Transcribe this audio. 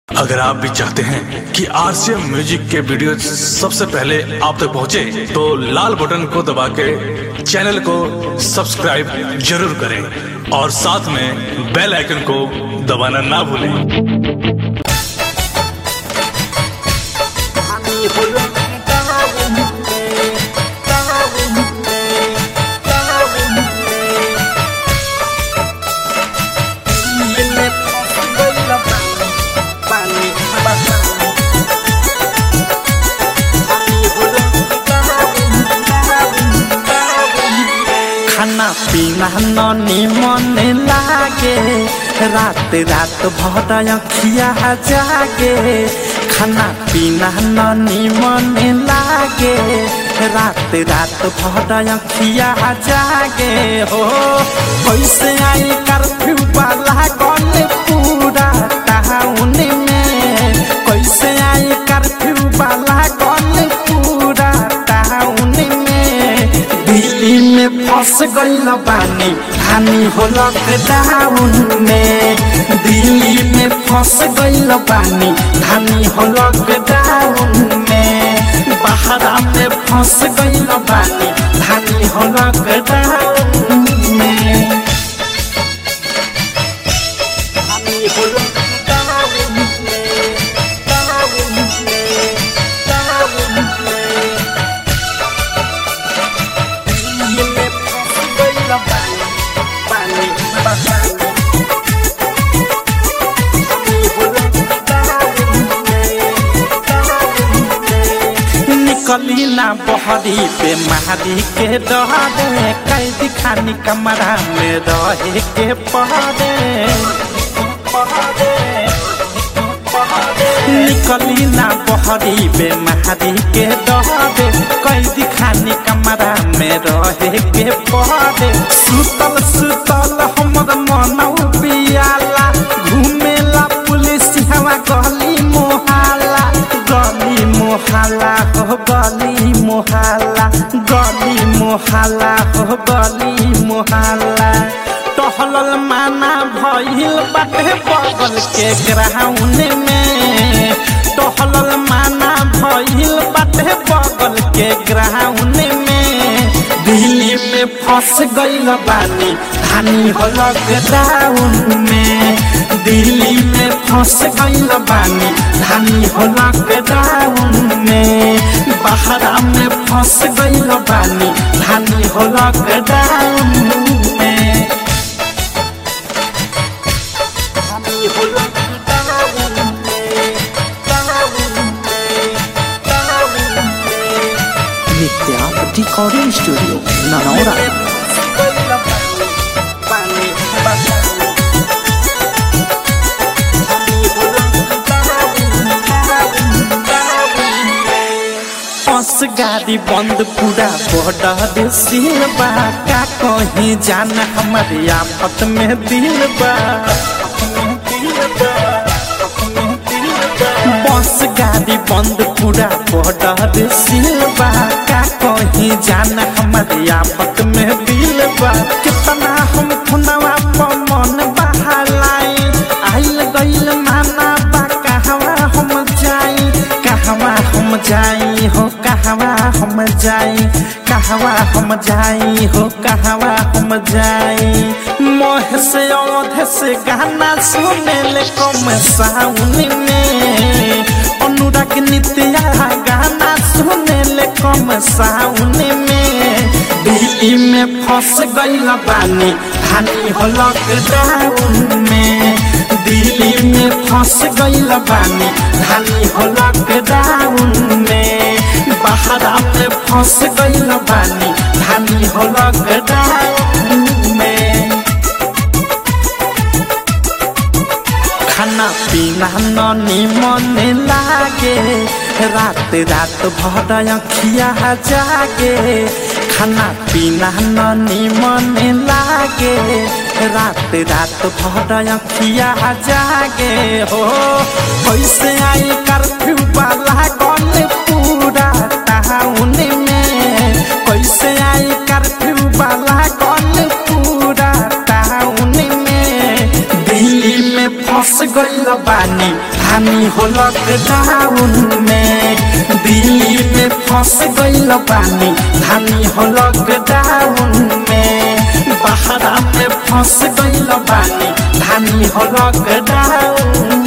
अगर आप भी चाहते हैं कि आरसीएम म्यूजिक के वीडियो सबसे पहले आप तक पहुंचे, तो लाल बटन को दबा के चैनल को सब्सक्राइब जरूर करें और साथ में बेल आइकन को दबाना ना भूलें আমি হলো তাহলে তাহলে তাহলে বললা পানি বাসা আমি হলো खाना पीना ननी मन लागे रात रात भर अखिया जागे खाना पीना ननी मन लागे रात रात भर अखिया जागे हो कैसे आई कर्फ्यू वाला गन पूरा टाउन में कैसे आई कर्फ्यू वाला गन पूरा टाउन में दिल्ली में फंस गईल बानी हानि हो लॉकडाउन में दिल्ली में फंस गईल बानी हानि हो लॉकडाउन में बहरा में फंस गईल बानी हानि हो लॉकडाउन में আমি হলো তাহলে তাহলে তাহলে দিলে বললা পানি বাসা আমি হলো তাহলে निकली ना बहरी पे महारी के डरे कैदी खानी कमरा में रहे के पहरे निकली ना बहरी पे महारी के डरे कैदी खानी कमरा में रहे के पहरे सुतल सुतल हमर मनौ पियाला घुमेला पुलिस हवा गली मोहाला गली मोहाला हो गली मोहाला गली मोहाला हो गली मोहाला टहलल माना भइल बाटे बगल के ग्राउंड में टहलल माना भइल बाटे बगल के ग्राउंड में दिल्ली में फंस गईल बानी धानी हो लॉकडाउन में दिल्ली में फंस गईल बानी धानी हो लॉकडाउन में बहरा में फंस गईल बानी धानी हो लॉकडाउन में আমি হলো তাহলে তাহলে তাহলে नित्या रिकॉर्डिंग स्टूडियो ननौरा পানি বাসা আমি হলো बस गाड़ी बंद पूरा बॉर्डर सील बा का कहीं जाना हमारे आफत में दिल बा बस गाड़ी बंद पूरा बॉर्डर सील बा का कहीं जाना हमारे आफत में दिल बा कितना हम खुनवा पर मन बहालाई आइल गइल माना बा कहवा हम जाई कहवा हम जाई हो कहवा हम जाई कहवा हम जाई हो कहवा हम जाई मोह से औध से गाना सुने ले कम साउन में अनुराग नित्या गाना सुने ले कम साउन में दिल्ली में फंस गईल बानी हानि हो लॉकडाउन में दिल्ली में फंस गईल बानी हानि हो लॉकडाउन में बहरा में फंस गईल बानी हानि हो लॉकडाउन में खाना पीना ननी मन लागे रात रात भर अखिया जागे खाना पीना ननी मन लागे रात रात भर अखिया जागे हो कैसे आई कर्फ्यू वाला गन पूरा टाउन में कैसे आई कर्फ्यू वाला गन पूरा टाउन में दिल्ली में फंस गईल बानी धानी हो लॉकडाउन में दिल्ली में फंस गइल बानी धानी हो लॉकडाउन में बहरा में फंस गइल बानी धानी हो लॉकडाउन